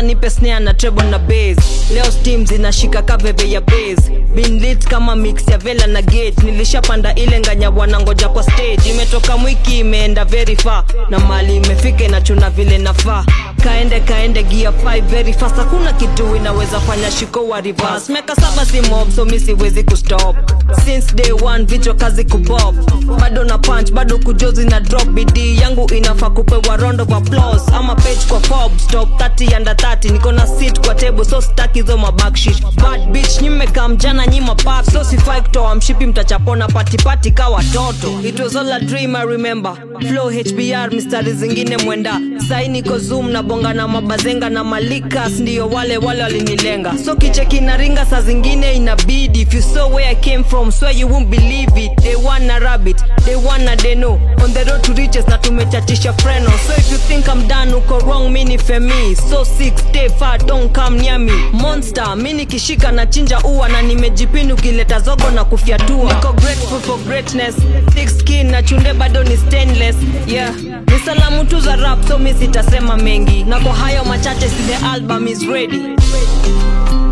nipe snare na treble na bass leo steam zinashika kaveve ya bass Been lit kama mix ya vela na gate nilishapanda ile nganya wanangoja kwa stage imetoka mwiki imeenda very far na mali imefika inachuna vile nafaa kaende kaende gia 5 very fast hakuna kitu inaweza fanya shiko wa reverse meka saba si mob so mi siwezi kustop since day one vichwa kazi kubop bado na punch bado kujozi na drop bidii yangu inafaa kupewa round of applause ama page kwa Forbes top 30 under 30 niko na seat kwa table so staki zo mabackshish bad bitch nyimeka mjana nyima pap so sifai kutoa mshipi mtachapona patipati ka watoto it was all a dream I remember flow HBR mistari zingine mwenda sai niko zoom na bonga na mabazenga na malikas ndiyo wale wale walinilenga so kicheki na ringa saa zingine inabidi if you saw where I came from swear you won't believe it they want na rabbit they want na deno on the road to riches na tumechachisha freno so if you think I'm done uko wrong mini femi so sick stay far don't come near me monster mi nikishika na chinja ua na nimejipini ukileta zogo na kufyatua niko grateful for greatness thick skin na chunde bado ni stainless yeah ni salamu tu za rap so mi sitasema mengi na kwa hayo machache si the album is ready